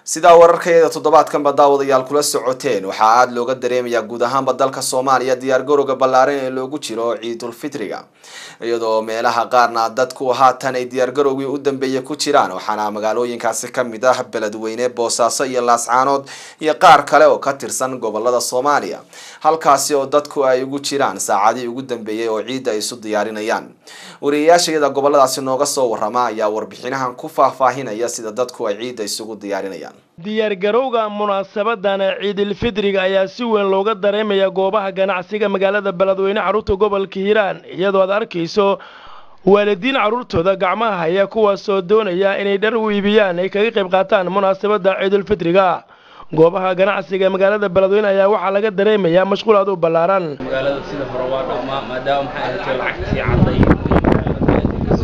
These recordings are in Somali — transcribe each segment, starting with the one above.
sidaa wararkayada toddobaadkanba daawadayaal kula socoteen waxaa aada looga dareemayaa guud ahaanba dalka soomaaliya diyaargarowga ballaaran ee loogu jiro ciidulfitriga iyadoo meelaha qaarna dadku haatan ay diyaargarowgii u dambeeyay ku jiraan waxaana magaalooyinkaasi kamid ah beledweyne boosaaso iyo laascaanood iyo qaar kale oo ka tirsan gobolada soomaaliya halkaasi oo dadku ay ugu jiraan saacadii ugu dambeeyay oo ciidda ay isu diyaarinayaan wariyayaashayada goboladaasi nooga soo warama ayaa warbixinahan ku faahfaahinaya sida dadku ay ciidda isugu diyaarinayaan diyaargarowga munaasabadan ciidilfidriga ayaa si weyn looga dareemaya goobaha ganacsiga magaalada beledweyne carruurta gobolka hiiraan iyadoo aad arkayso waalidiin carruurtooda gacmaha haya kuwaasoo doonaya inay dhar u iibiyaan ay kaga qayb qaataan munaasabadda ciidulfidriga goobaha ganacsiga magaalada beledweyne ayaa waxaa laga dareemayaa mashquul aad u ballaaran magaalada sida hore waa dhammaa maadaama maxay ahaatay lacagtii cadday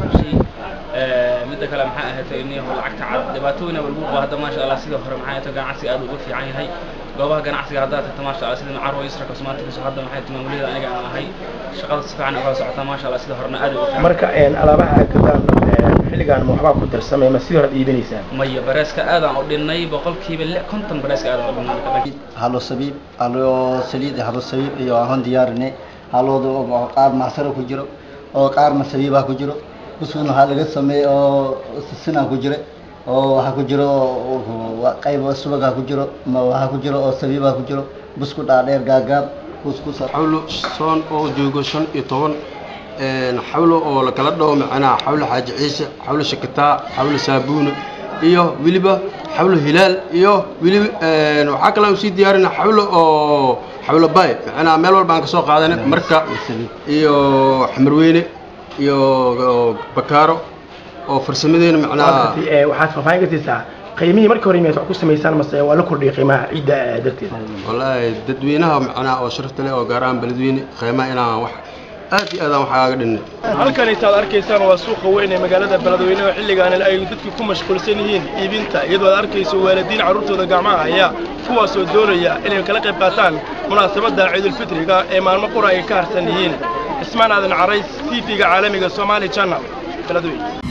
midda kale maxay ahaatay in lacagta cad dhibaato weyn lagu qabo hadda maasha allah sida hore maxay ahaatay ganacsiga aad ugu fiican yahay goobaha ganacsiga haddaa tagta maasha allah sida macarwa isra cosmetics hadda maxay timaamulida aniga aan ahay shaqada si fiican uga socotaa maasha allah sida horena aad ugu fiican marka alaabaha aad gadaan xilligan ma waxbaa ku darsamay ma sidii hore aad iibinaysaan maya bareeska aadaan u dhinnay boqolkiiba lix konton bareeska aadaan u dhinnay halo sabiib halo saliid halo sabiib iyo aan diyaarinay halooda qaar macsaro ku jiro oo qaarna sabiibaa ku jiro buskuuna waxaa laga sameeyey oo sisinaa ku jira oo waxaa ku jiro qayb subagaa ku jiro waxaa ku jiro oo sabiibaa ku jiro busku dhaadheer gaagaab kuskusa xawlo soon oo joogo shan iyo toban xawlo oo lakala dhaho macnaha xawlo xaaji ciise xawlo shakataa xawlo saabuuna iyo weliba xawlo hilaal iyo weliba waxaa kale aan usii diyaarina xawlo oo xawlo bay macnaha meel walba aan kasoo qaadanay marka iyo xamarweyne iyo bakaaro oo farsamadeena macnaha waxaad faahfaahin ka siisaa qiimihii markii hore miyaad wax ku samaysaan mase waa la kordhiyay qiimaha ciidda darteed wallaahi dadweynaha macnaha oo sharafta leh oo gaar ahaan beledweyne qiimaha inaan wax aad iyo aadaan waxaa aga dhinnay halkan intaad arkaysaan waa suuqa weyn ee magaalada beledweyne oo xilligaan ay dadku ku mashquulsan yihiin iibinta iyadoo aad arkayso waalidiin carruurtooda gacmaha haya kuwaasoo doonaya inay kala qayb qaataan munaasabadda ciidulfitriga ee maalmo qura ay ka harsan yihiin ismaan aadan carays t v-ga caalamiga somaali channel beledweyne